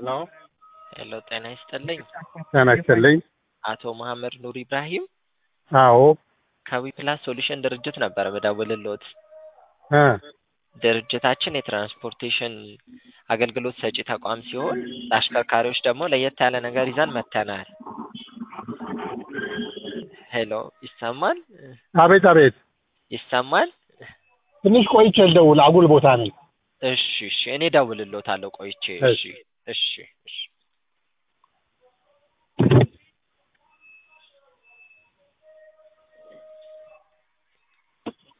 ሄሎ ሄሎ ጤና ይስጥልኝ። ጤና ይስጥልኝ። አቶ መሐመድ ኑር ኢብራሂም አዎ ከዊ ፕላስ ሶሉሽን ድርጅት ነበረ በደውልልዎት። እ ድርጅታችን የትራንስፖርቴሽን አገልግሎት ሰጪ ተቋም ሲሆን ለአሽከርካሪዎች ደግሞ ለየት ያለ ነገር ይዘን መጥተናል። ሄሎ ይሰማል? አቤት አቤት። ይሰማል? ትንሽ ቆይቼ ልደውል፣ አጉል ቦታ ነኝ። እሺ እሺ፣ እኔ ደውልልዎታለሁ ቆይቼ። እሺ እሺ እሺ